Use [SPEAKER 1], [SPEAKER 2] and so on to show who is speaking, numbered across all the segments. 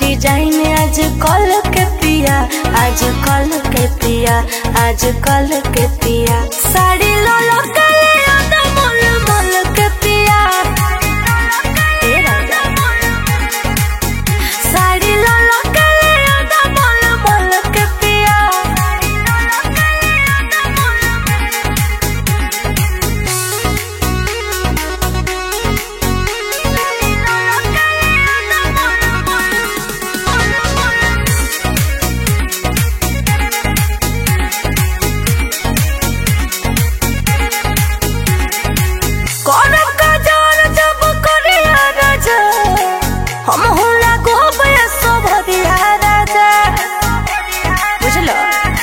[SPEAKER 1] design आज कल के पिया आज कल के पिया आज कल के पिया साड़ी लो लो कले आदा मोल मोल के पिया ए राजा साड़ी लो लो कले आदा मोल मोल के पिया कौन काजर जब करिया राजा हम होला गोबे सोभदिया राजा बुझलो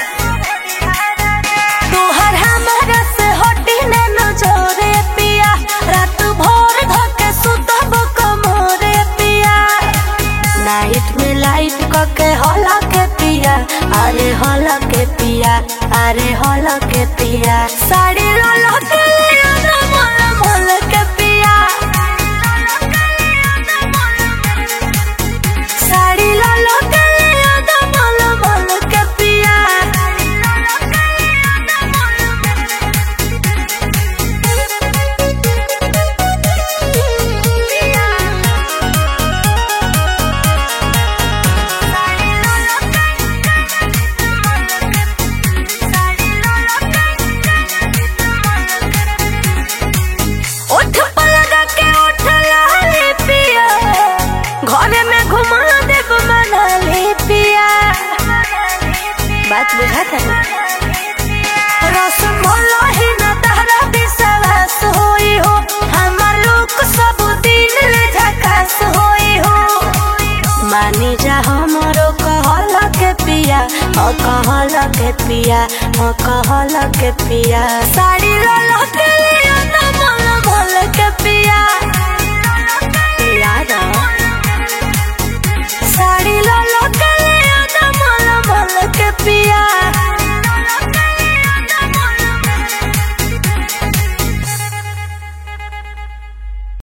[SPEAKER 1] तोहर हमारा से हटी न नजरे पिया रात भर धके सुतब कमरे पिया नाइट में लाइट कके होला के पिया अरे होला के पिया अरे होला के पिया साड़ी रोला के लिया मोल मोल के पिया साड़ी लालो के लिया मोल मोल के पिया उठ पलगा के उठ लाली पिया घरे में घुमा देव मनाली पिया बात बुझा था रस मोला ही न तारा विश्वास होई हो हमार लोग सब दिन ले झकास होई हो मानी जा हमरो कहल के पिया ओ कहल के पिया ओ कहल के पिया साड़ी लो लो के लिया ना मोल मोल के